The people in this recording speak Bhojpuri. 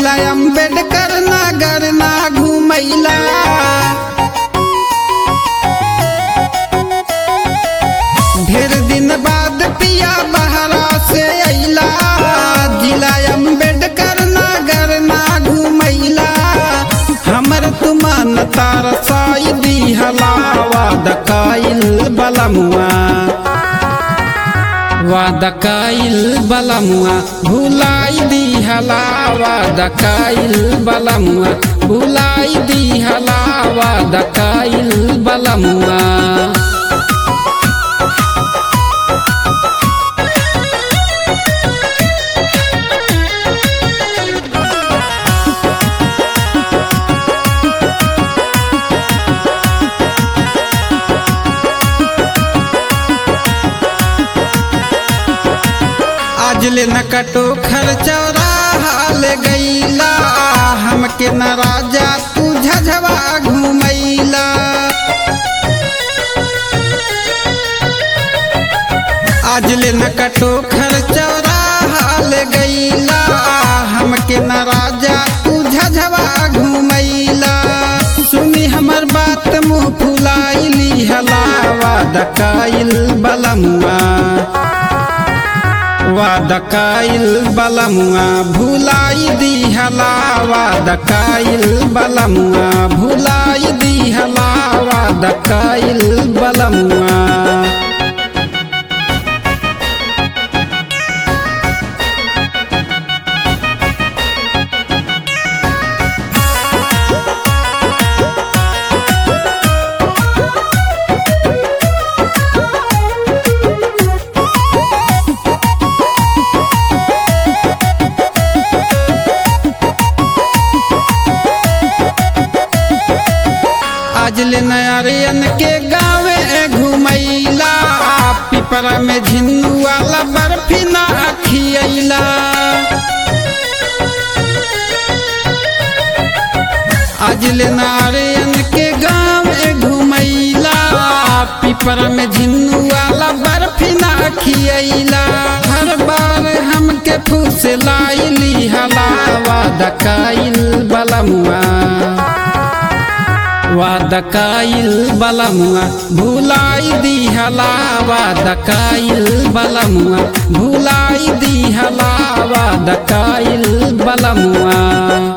जिला अम्बेडकर नगर ना घुमैला ढेर दिन बाद पिया बहरा से अइला जिला अम्बेडकर नगर ना घुमैला हमर तुमान तार साई दिहला वाद काइल बलमुआ वाद काइल बलमुआ भुलाई दिहला वाद काइल बलमुआ भुलाई दिहला वाद काइल बलमुआ आज ले न कटो खर्चौरा हाल गईला हमके न राजा तू झझवा घुमैला आज ले न कटो खर्चौरा हाल गईला हमके न राजा तू झझवा घुमैला सुनी हमर बात मुँह फुलाइली हलावा दकाइल बलमुआ वादकाइल बलमुआ भुलाई दिहला वादकाइल बलमुआ भुलाई दिहला वादकाइल बलमुआ आज ले नयारियन के गावे घुमैला पिपरा में झिन्नू वाला बर्फी ना खियैला आज ले नारियन के गाँव घुमैला पिपरा में झिन्नू वाला बर्फी ना खियैला हर बार हमके फूस लाइली हलावा दकाइल बलमुआ वादकाइल बलमुआ भुलाई दिहला वादकाइल बलमुआ भुलाई दिहला वादकाइल बलमुआ